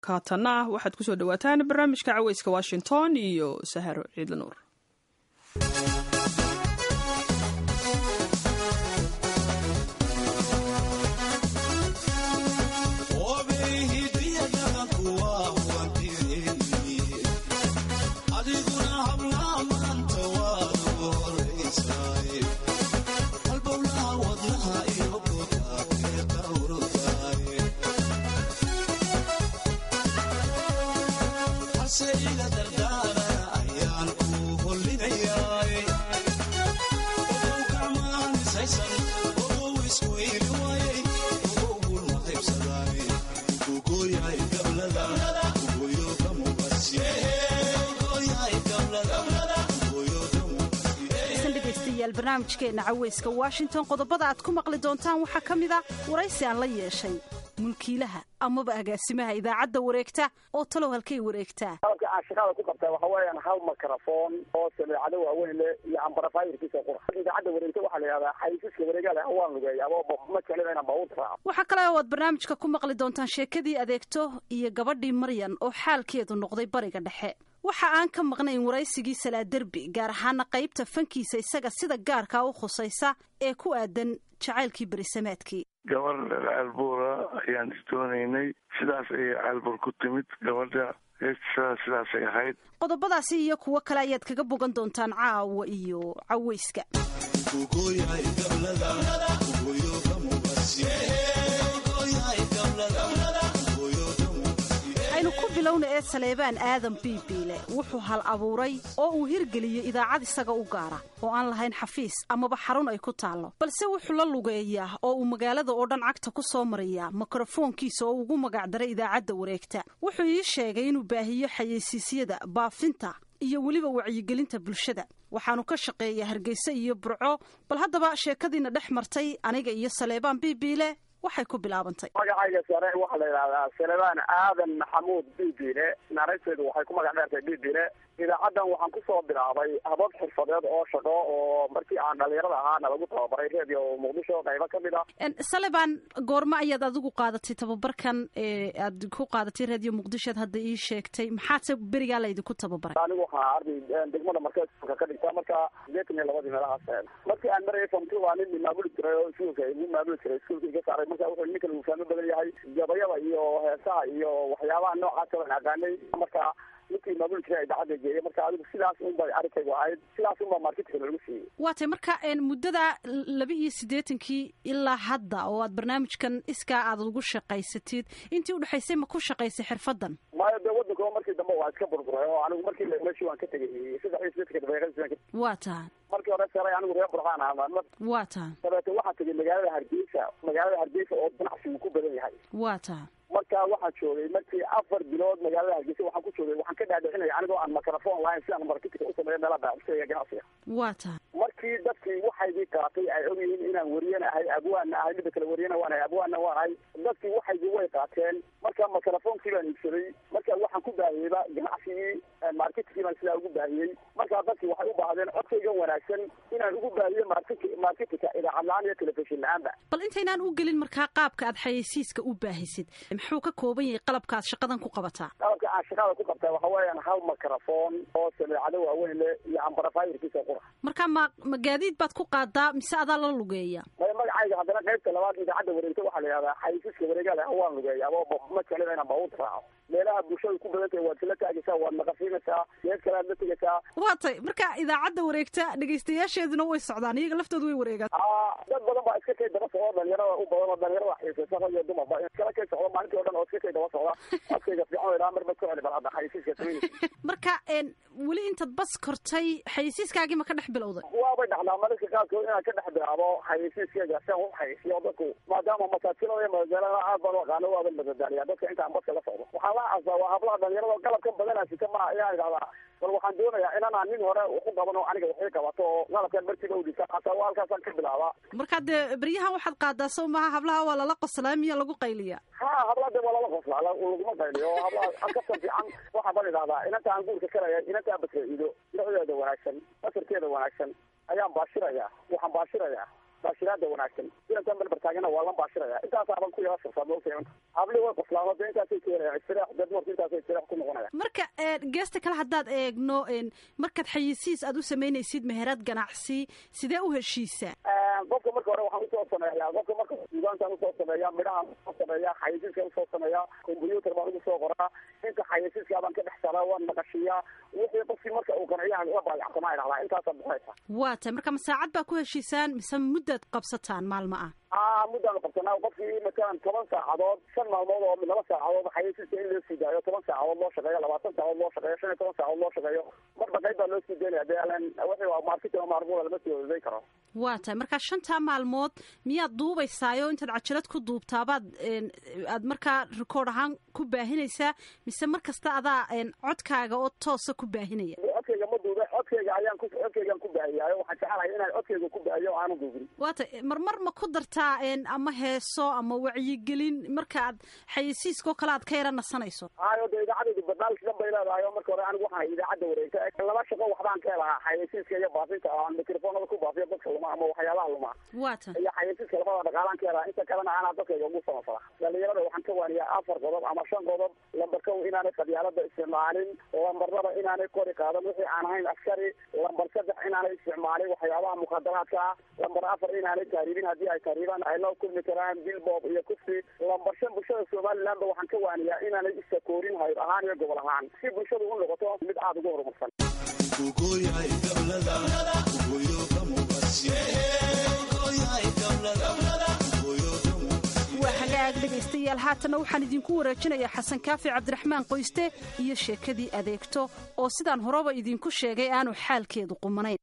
kaatanna waxaad kusoo dhawaataan barnaamijka caweyska washington iyo saharo ciidla nuur barnaamijkeena caweyska washington qodobada aad ku maqli doontaan waxaa ka mid a waraysi aan la yeeshay mulkiilaha amaba agaasimaha idaacadda wareegta oo talow halkay wareegtaa qalabka aan shaqada ku qabtaa waxa weeyaan hal mikrofon oo sameecado waaweyn leh iyo ambarafayirkiisa qura idaacadda wareegta waxaa la yidhahdaa xaysiiska wareega leh waan lugeeya aba ma jeclida inaan baabuurta raaco waxaa kale oo aad barnaamijka ku maqli doontaan sheekadii adeegto iyo gabadhii maryan oo xaalkeedu noqday bariga dhexe waxa aan ka maqnayn waraysigii salaaderbi gaar ahaana qaybta fankiisa isaga sida gaarkaa u khusaysa ee ku aadan jacaylkii berisamaadkii gabar caalbuura ayaan isdoonaynay sidaas ayay caalbuur ku timid gabadha heestaa sidaasay ahayd qodobadaasi iyo kuwo kale ayaad kaga bogan doontaan caawa iyo caweyska aynu ku bilowna ee saleebaan aadan biibiile wuxuu hal abuuray oo uu hirgeliyey idaacad isaga u gaara oo aan lahayn xafiis amaba xarun ay ku taallo balse wuxuu la lugeeyaa oo uu magaalada oo dhan cagta ku soo marayaa mikrofoonkiisa oo ugu magacdaray idaacadda wareegta wuxuu ii sheegay inuu baahiyo xayeysiisyada baafinta iyo weliba wacyigelinta bulshada waxaanu ka shaqeeyaa hargeysa iyo burco bal haddaba sheekadiina dhex martay aniga iyo saleebaan biibiile waxay ku bilaabantay magacayga sare waxaa la yidhahdaa salebaan aadan maxamuud bibile naarayteedu waxay ku magac dheertay bibile idaacaddan waxaan kusoo bilaabay habab xirfadeed oo shaqo oo markii aan dhalinyarada ahaana lagu tababaray redio muqdisho qaybo ka mid a saleban goormo ayaad adigu qaadatay tababarkan ee aad ku qaadatay redio muqdishoad hadda ii sheegtay maxaase berigaa laydinku tababaray anigu waxaa arday degmada markeeska ka dhigta marka sideetan iyo labadii meelahaas markii aan marayay famti waa nin maamuli jiray oo iskuulka igu maamuli jiray iskuulka iga saaray marka wuxuu ninkan uu fahmo badan yahay gabayada iyo heesaha iyo waxyaabaha noocaasa waan aqaanay marka ninkii maamuli jiray idaacadda geeyay marka adigu sidaas unbay arrinkaygu ahayd sidaas unbaa marketka lagu siiyey waa tay marka muddada laba iyo siddeetankii ilaa hadda oo aad barnaamijkan iskaa aad ugu shaqaysatid intii udhexaysay ma ku shaqaysay xirfadan maayo dee waddanka markii dambe waa iska burburay oo anigu markii meeshii waan ka tegay saddex iyo siddeetanka daqiiqadii waa tahay markii hore saray anigu reer burxaan ahaa waa tahay dabeete waxaan tegay magaalada hargeysa magaalada hargeysa oo ganacsigu ku badan yahay waa tahay marka waxaan joogay markii afar bilood magaalada hargeysa waxaan ku joogay waxaan ka dhaadhicinaya anigoo aan microphone lahayn si aan marketka u sameeyo meela baaxisaya ganacsiga waa tahay markii dadkii waxaygii qaatay ay ogyihiin inaan wariyana ahay abwaanna ahay midda kale wariyana waan ahay abwaanna waan ahay dadkii waxaygii way qaateen marka microphonekii baan iibsaday marka waxaan ku baahiyeyba ganacsigii marketkii baan sidaa ugu baahiyey marka dadkii waxay u baahdeen codkaygan wanaagsan inaan ugu baahiyo market marketka idaacad la-aan iyo telefishin la-aanba bal intaynaan u gelin markaa qaabka aad xayeysiiska u baahisid muxuu ka kooban yahay qalabka aad shaqadan ku qabataa qalabka aan shaqada ku qabtaa waxa weeyaan hal mikrofon oo sameecado waaweyn leh iyo ambarafayirkiisa qura marka ma ma gaadiid baad ku qaadaa mise adaa la lugeeya maya magacayga haddana qaybta labaad idaacadda wareegta waxaa la yidhahdaa xayisiiska wareega leh waan lugeeya aba ma jeclida inaan baabuurta raaco meelaha bulshada ku badan tahay waad kala taagaysaa waad naqafinaysaa meel kalead la tegaysaa waa tay marka idaacadda wareegta dhegaystayaasheeduna way socdaan iyaga laftoodu way wareegaan dad badan baa iska kay daba socda dhalinyarada u badan oo dhalinyarada xiisaysa rag iyo dumarba iskala kay socda maalintii o dhan oo iska kay daba socda codkayga fiican ilaa mar bad ku celi bal hadda xayisiiska sameynaysa marka weli intaad bas kortay xayisiiskaagii ma ka dhex bilowday waabay dhacdaa mararka qaarkood inaan ka dhex bilaabo xayisiiskayga si aan u xayisiyo dadku maadaama masaajilada iyo magaalada aad baan u aqaano waaban madadaaliya dadka intaan baska la socdo waxaa la asa waa hablaha dhalinyarada qalabkan badanaa sita ma ayaan idhahdaa bal waxaan doonayaa inanaan nin hore waxu qaban oo aniga waxay qabato oo qalabkan markiiba udhisa hataa waa halkaasaan ka bilaabaa marka dee beryahan waxaad qaadaa sow maha hablaha waa lala qoslaa miya lagu qayliya ha hablaha dee waa lala qoslaa laguma qayliyo oo hablaha halkastan fiican waxaa baan idhahdaa inanta aan guurka karaya inanta aan basraido dhinaceeda wanaagsan basarkeeda wanaagsan ayaan baashirayaa waxaan baashirayaa baashiraada wanaagsan inantaan balbartaagana waa lan baashiraya intaasaban ku yala shirsaa maogtahay habli way qoslaamo de intaasay keenaya istirax dad marka intaasay istirax ku noqonaya marka geesta kale haddaad eegno markaad xayisiis aad u samaynaysid meherad ganacsi sidee u heshiisaa qofka marka hore waxaan usoo sameeyaa qofka marka suugaantaan usoo sameeyaa midhahaan usoo sameeyaa xayisiiska usoo sameeyaa combyuutar baan ugu soo qoraa inta xayisiiska baan ka dhex saraa waan naqashiyaa wixii qofkii marka uu qanciyaha la baayacsamaa idhahdaa intaasaa bixinaysa waa tay marka ma saacad baa ku heshiisaan mise muddaad qabsataan maalmo ah a muddaanu qabsanaa qofkii matalan toban saacadood shan maalmood oo laba saacadood xayisiiska in loo sii daayo toban saacadood loo shaqeeyo labaatan saacadood loo shaqeeyo shan iyo toban saacadood loo shaqeeyo marba qayb baa loo sii daynaya de alan wixii waa marketing maarmuula lama sii wadaday karo waa tahay markaa shantaa maalmood miyaad duubaysaayo intaad cajalad ku duubtaabaad aad markaa rikoord ahaan ku baahinaysaa mise mar kasta adaa codkaaga oo toosa ku baahinaya codkayga ma duuba codkayga ayaan ku codkaygaan ku baahiyaayo waxaan jecelahay inaan codkayga ku baahiyo aanu duubin waa tay marmar ma ku dartaa ama heeso ama wacyigelin marka aad xayisiiskao kale aad ka yara nasanayso hayo de idaacadaydu barnaamij dhan bay leedahay oo marka hore anigu waxaan idaacadda wareegta laba shaqo waxbaan ka helahaa xayisiiska iyo baafinta aan mikrofoonada ku baafiyo dadka luma ama waxyaabaha luma waa ta iyo xayisiiska labada dhaqaalaan ka helaa inta kalena anaa dadkayga ugu samafala dhalinyarada waxaan ka waaniyaa afar qodob ama shan qodob lambar kow inaanay qabyaalada isticmaalin lambar laba inaanay kori qaadan wixii aan ahayn askari lambar saddex inaanay isticmaalin waxyaabaha mukhadaraadka ah lambar afar inaanay taariibin haddii ay taariibaan ay la kulmi karaan bilbob iyo kufsi lambar shan bulshada somalilandba waxaan ka waaniyaa inaanay isakoorin hayr ahaan iyo gobol ahaan si bulshadu u noqoto mid aada ugu horumarsan waa hagaag dhegaystayaal haatana waxaan idinku wareejinayaa xasan kaafi cabdiraxmaan qoyste iyo sheekadii adeegto oo sidaan horeba idinku sheegay aanu xaalkeedu qumanayn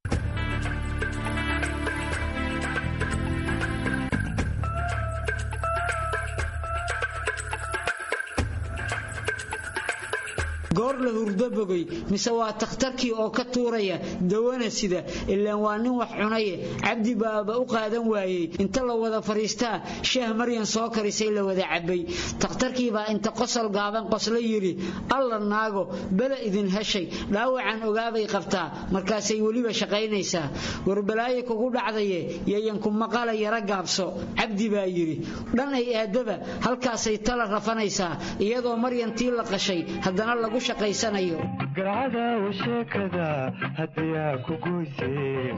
goor la hurdo bogay mise waa takhtarkii oo ka tuuraya dawana sida ilaan waa nin wax cunaye cabdi baaba u qaadan waayey inta la wada fadhiistaa sheeh maryan soo karisay la wada cabbay takhtarkiibaa inta qosol gaaban qosla yidhi alla naago bela idin heshay dhaawacan ogaabay qabtaa markaasay weliba shaqaynaysaa warbalaaye kugu dhacdaye yayanku maqala yara gaabso cabdi baa yidhi dhan ay aadaba halkaasay tala rafanaysaa iyadoo maryantii la qashay haddana lagu garcadaw sheekada haddiyaa ku goyseen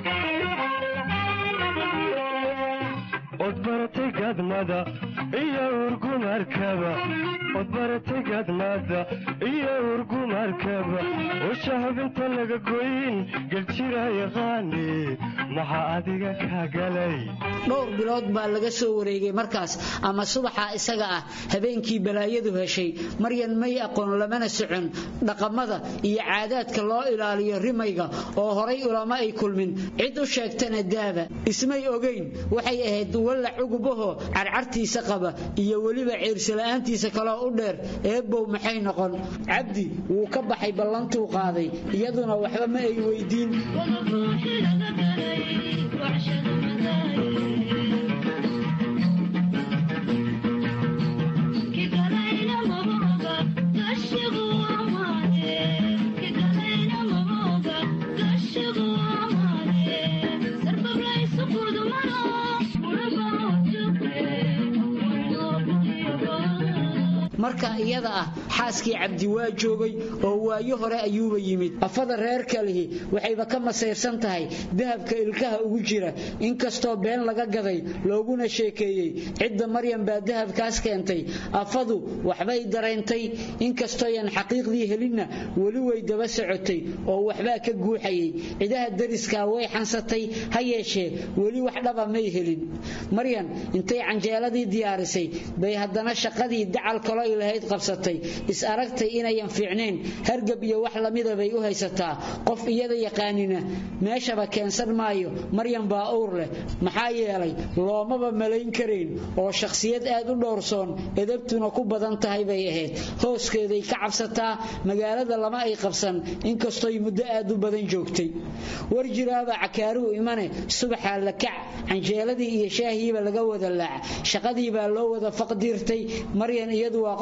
od baratay gadmada iyo urgumarkaba od baratay gadmada iyo urgumarkaba usha hubinta laga goyn geljira yaqaani maxaa adiga kaa galay dhowr bilood baa laga soo wareegay markaas ama subaxa isaga ah habeenkii balaayadu heshay maryan may aqoon lamana socon dhaqamada iyo caadaadka loo ilaaliyo rimayga oo horay ulama ay kulmin cid u sheegtana daaba ismay ogayn waxay ahayd walla cugubaho carcartiisa qaba iyo weliba ciirsila'aantiisa kaloo u dheer eebbow maxay noqon cabdi wuu ka baxay ballantuu qaaday iyaduna waxba ma ay weydiin marka iyada ah xaaskii cabdi waa joogay oo waayo hore ayuuba yimid afada reer kalihi waxayba ka masayrsan tahay dahabka ilkaha ugu jira inkastoo been laga gaday looguna sheekeeyey cidda maryan baa dahabkaas keentay afadu waxbay dareentay inkastooyan xaqiiqdii helinna weli way daba socotay oo waxbaa ka guuxayay cidaha dariskaa way xansatay ha yeeshee weli wax dhaba may helin maryan intay canjeeladii diyaarisay bay haddana shaqadii dacal kalo lahayd qabsatay is aragtay inayan fiicnayn hargab iyo wax lamida bay u haysataa qof iyada yaqaanina meeshaba keensan maayo maryan baa owr leh maxaa yeelay loomaba malayn karayn oo shakhsiyad aad u dhowrsoon edabtuna ku badan tahay bay ahayd hooskeeday ka cabsataa magaalada lama ay qabsan inkastoy muddo aad u badan joogtay war jiraaba cakaaruhu imane subaxaa la kac canjeeladii iyo shaahiiba laga wada laac shaqadii baa loo wada faqdiirtay maryan iyadu waa qofka keliya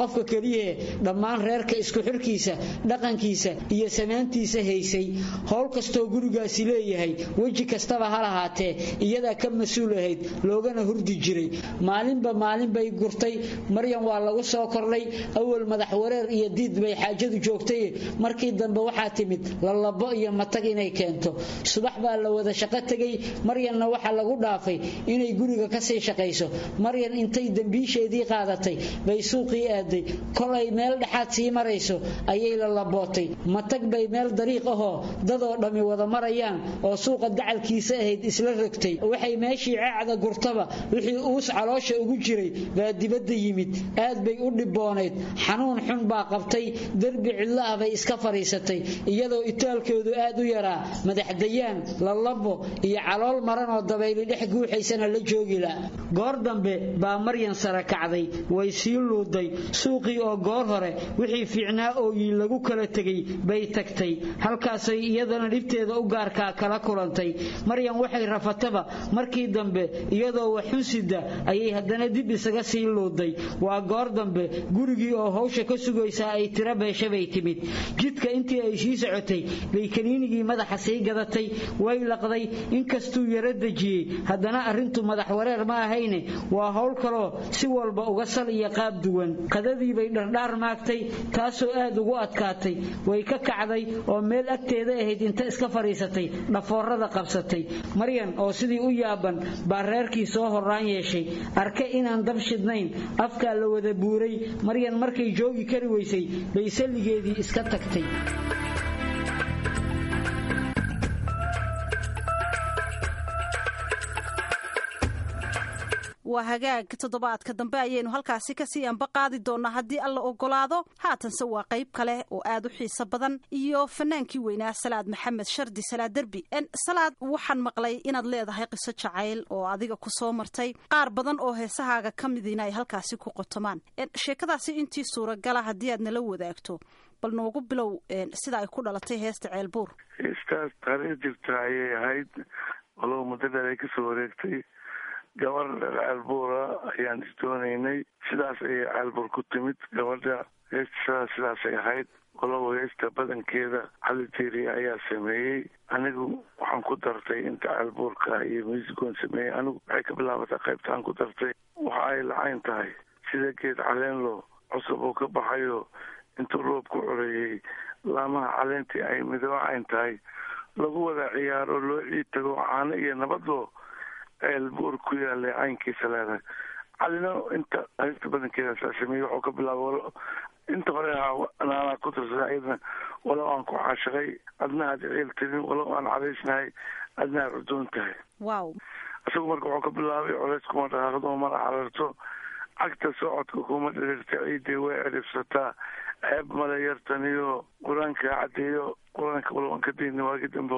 keliyahee dhammaan reerka isku xirkiisa dhaqankiisa iyo samaantiisa haysay howl kastoo gurigaasi leeyahay weji kastaba ha lahaatee iyadaa ka mas-uul ahayd loogana hurdi jiray maalinba maalin bay gurtay maryan waa lagu soo kordhay awal madax wareer iyo diid bay xaajadu joogtay markii dambe waxaa timid lalabo iyo matag inay keento subax baa la wada shaqo tegay maryanna waxaa lagu dhaafay inay guriga kasii shaqayso maryan intay dembiisheedii qaadatay bay suuqii aaday kolay meel dhexaad sii marayso ayay lalabootay matag bay meel dariiq ahoo dadoo dhammi wada marayaan oo suuqa dacalkiisa ahayd isla rogtay waxay meeshii caacda gurtaba wixii uus caloosha ugu jiray baa dibadda yimid aad bay u dhiboonayd xanuun xun baa qabtay derbi cidlo ah bay iska fadhiisatay iyadoo itaalkoodu aad u yaraa madaxdayaan lalabo iyo calool maranoo dabayli dhex guuxaysana la joogila goor dambe baa maryan sara kacday way sii luuday suuqii oo goor hore wixii fiicnaa ooyi lagu kala tegay bay tagtay halkaasay iyadana dhibteeda u gaarkaa kala kulantay maryan waxay rafataba markii dambe iyadoo waxunsida ayay haddana dib isaga sii luuday waa goor dambe gurigii oo hawsha ka sugaysaa ay tiro beesha bay timid jidka intii ay sii socotay bay kaniinigii madaxa sii gadatay way laqday inkastuu yaro dejiyey haddana arrintu madax wareer ma ahayne waa howl kaloo si walba uga sal iyo qaab duwan qadadii bay dhardhaar maagtay taasoo aad ugu adkaatay way ka kacday oo meel agteeda ahayd inta iska fadhiisatay dhafoorada qabsatay maryan oo sidii u yaaban baa reerkii soo horraan yeeshay arke inaan dab shidnayn afkaa la wada buuray maryan markay joogi kari weysay bay salligeedii iska tagtay waa hagaag toddobaadka dambe ayaynu halkaasi kasii anba qaadi doonaa haddii alla ogolaado haatanse waa qayb kale oo aad u xiiso badan iyo fanaankii weynaa salaad maxamed shardi salaad derbi salaad waxaan maqlay inaad leedahay qiso jacayl oo adiga ku soo martay qaar badan oo heesahaaga ka midiina ay halkaasi ku qotomaan sheekadaasi intii suuragala haddii aad nala wadaagto bal noogu bilow sida ay ku dhalatay heesta ceelbuur heestaas taariikh jirta ayay ahayd walow muddo dheer ay kasoo wareegtay gabar ceelbuura ayaan isdoonaynay sidaas ayay ceelbuur ku timid gabadha heesta sidaasay ahayd walow heesta badankeeda cali tiiri ayaa sameeyey anigu waxaan ku dartay inta ceelbuurka iyo muusigoon sameeyey anigu waxay ka bilaabatay qaybtaan ku dartay waxa ay lacayn tahay sida geed caleenlo cusub uu ka baxayo intuu roob ku coreeyey laamaha caleentii ay midoocayn tahay lagu wada ciyaaro loo ciid tago caano iyo nabadoo ceelbuur ku yaalay caynkiisa leedahay calina inta heesta badankeeda saa sameeyey waxuu ka bilaaba inta hore naanaa ku tirsada iyadana walow aan ku caashaqay adna aad ciil tirin walow aan cadaysnahay adna aad cudoon tahay wow isagu marka wuxuu ka bilaabay colays kuma dhaqaaqdo mana cararto cagta socodka kuma dhiriirta ciiday way ciribsataa ceeb male yartaniyo qur-aanka caddeeyo qur-aanka walow aan ka dayna waagi dambe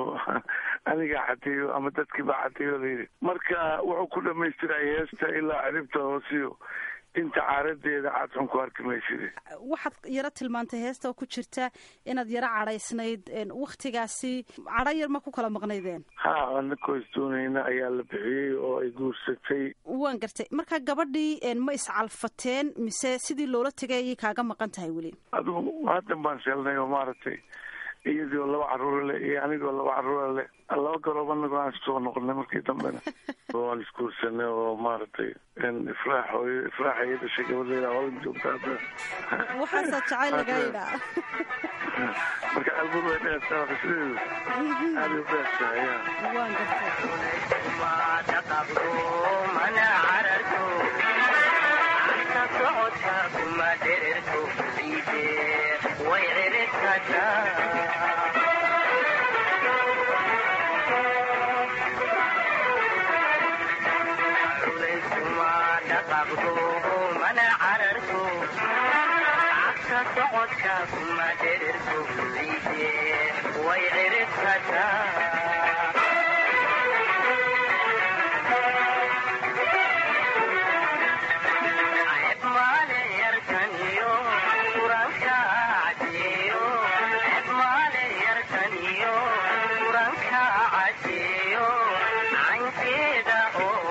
anigaa caddeeyo ama dadkii baa caddeeyo layidhi marka wuxuu ku dhamaystiraya heesta ilaa ciribta hoosiyo inta caaradeeda aad xun ku arki mayside waxaad yaro tilmaantay heesta oo ku jirta inaad yaro cadhaysnayd wakhtigaasi cadho yar ma ku kala maqnaydeen ha anakoo isdoonayna ayaa la bixiyey oo ay guursatay waan gartay marka gabadhii ma iscalfateen mise sidii loola tegay ayay kaaga maqan tahay weli adigu haddan baan sheelnay oo maaragtay iyadoo laba caruura leh iyo anigoo laba caruura leh laba garoob anagoo aan iskusoo noqonay markii dambena waan isguursanay oo maaragtay ifraax hooyo ifraax ay dhashay gabadeeda holan joogta hadda waxaasaa jacayl lagaa yidhaa marka albur way dheertaa qisdeedu aad u dheertaa ya waan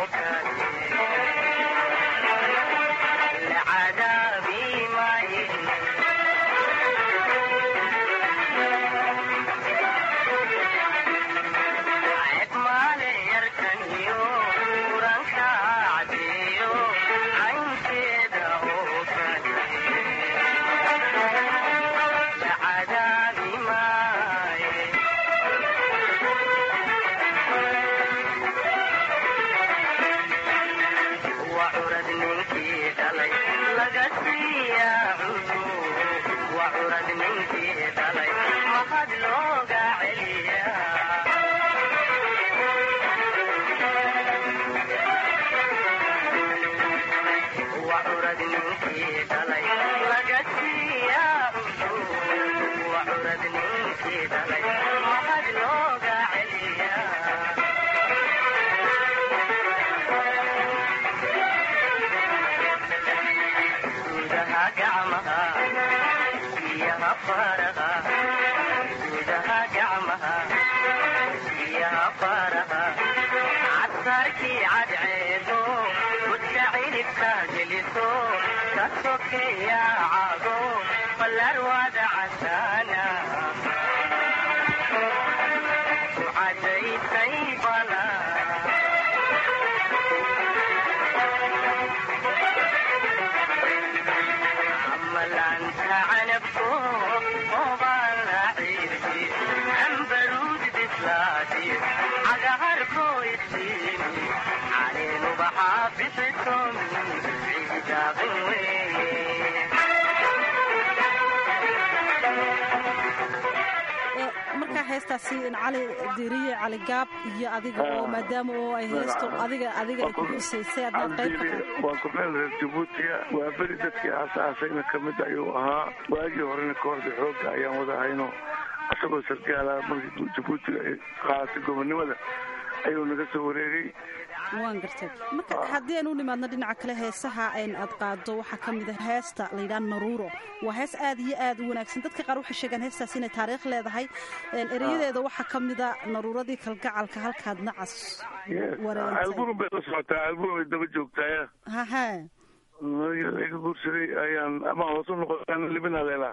عذابي ما يهمني markaa heestaasi cali diriye cali gaab iyo adiga oo maadaama oo ay heesto adiga adiga ay ku xusaysay adnaad qayb ka waa korneel reer jabuutiga waa beri dadkii aasaasayna ka mid ayuu ahaa waagii horena kooxda xoogga ayaan wada hayno isagoo sargaala markii jabuutiga ay qaadatay gobonnimada ayuu naga soo wareegay waan gartay marka haddii aan u nimaadno dhinaca kale heesaha n aad qaado waxaa ka mid a heesta layidhaha naruuro waa hees aad iyo aad u wanaagsan dadka qaar waxay sheegaan heestaas inay taariikh leedahay ereyadeeda waxaa ka mid a naruuradii kalgacalka halkaad nacas alburum bay la socotaa alburum bay daba joogtaaya haha iga guursaday ayaan ama hoos u noqotaan libinaleela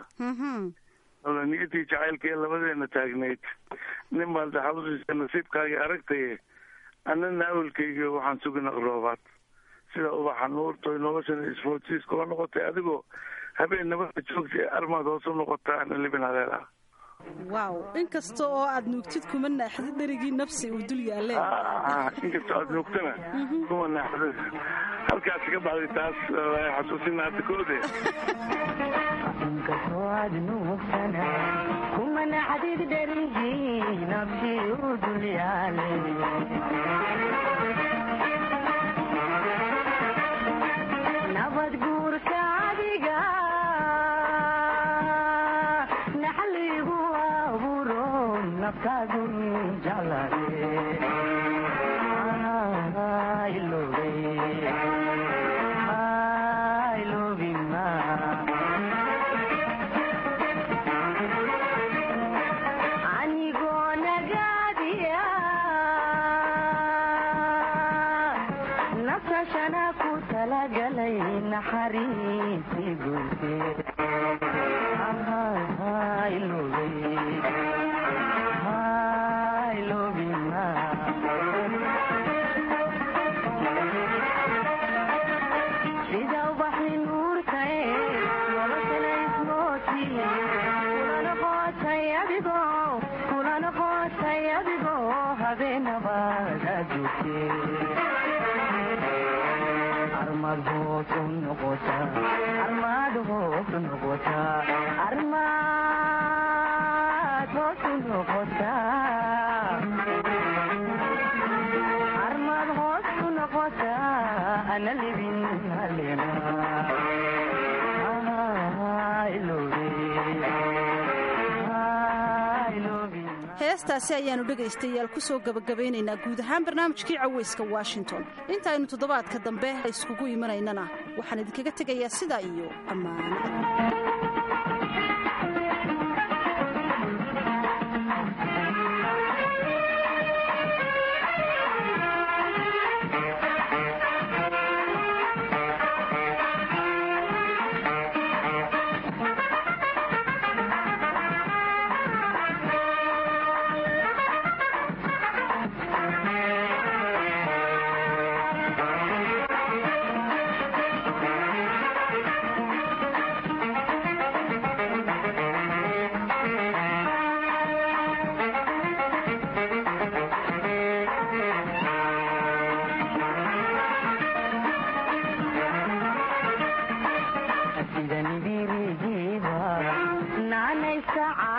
niyadii jacaylka ee labadeena taagnayd nin baan daxalusiisa nasiibkaagii aragtaye annana awelkayga waxaan sugina roobaad sida ubaxa nuurtoy noloshana isfoodsiis kula noqotay adigoo habeen nabada joogta ee armaad hoos u noqotaa ana libin haleela wow inkasta oo aad nuugtid kuma naaxdid dherigii nafsi uu dul yaalle inkastoo aad nuugtana kuma naaxda halkaasi ka baxday taas xasuusina hadda koode inkastoo aad nuugtana kuma naaxdid dherigii nafsi uu dul yaalle nabad guurka adiga naxligu abuuro naftaadu jeclade anigoo nagaadiya nafsashana ku talagalay naxariisi guurteed sida ubaxi nuurka ee noloshana ismooti kula noqotay adigoo kula noqotay adigoo habeenabaada joogte armad hoos u noqota armad hoos u noqota armad hoos u noqota armad hoos u noqota ana libin halena heestaasi ayaannu dhegaystayaal ku soo gebagabaynaynaa guud ahaan barnaamijkii cawayska washington intaaynu toddobaadka dambe iskugu imanaynana waxaan idinkaga tegayaa sidaa iyo ammaano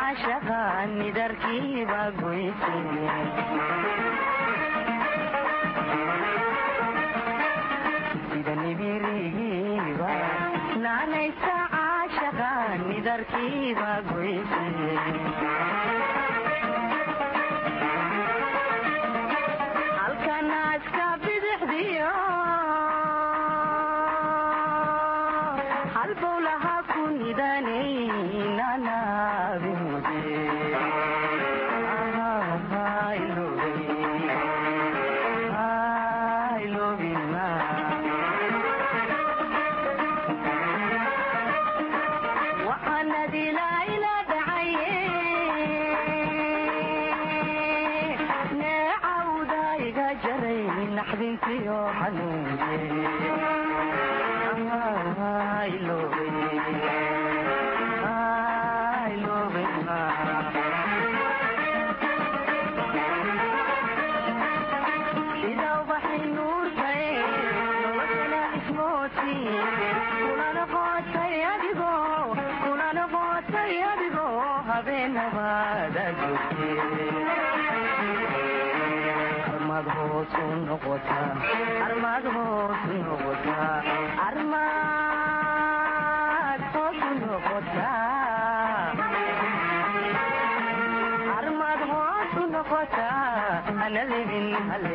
caashaqa nidarkiiba goyse sida nibirigiiba naanaysa caashaqa nidarkiiba goyse halkanaaska bidixdiyo halbowlaha ku nidanay nanaabimode waxaanadilaaila dhacaye neecawda iga jaray naxdintiyo armad hoos u noqotaa armad hoos u noqotaa armad hoos u noqotaa armad hoos u noqotaa ana libin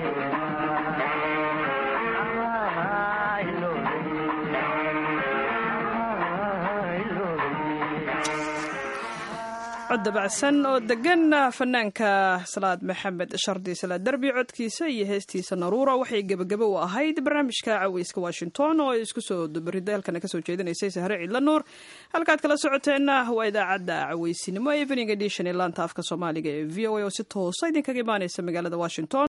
cod dabacsan oo degan fanaanka salaad maxamed shardi salaad derbi codkiisa iyo heestiisa naruura waxay gebagabo u ahayd barnaamijka caweyska washington oo ay isku soo dubaridaalkana kasoo jeedinaysay sahre ciidla nuur halkaad kala socoteenna waa idaacadda caweysinimo evening edition ee laanta afka soomaaliga ee v o a oo si toosa idinkaga imaaneysa magaalada washington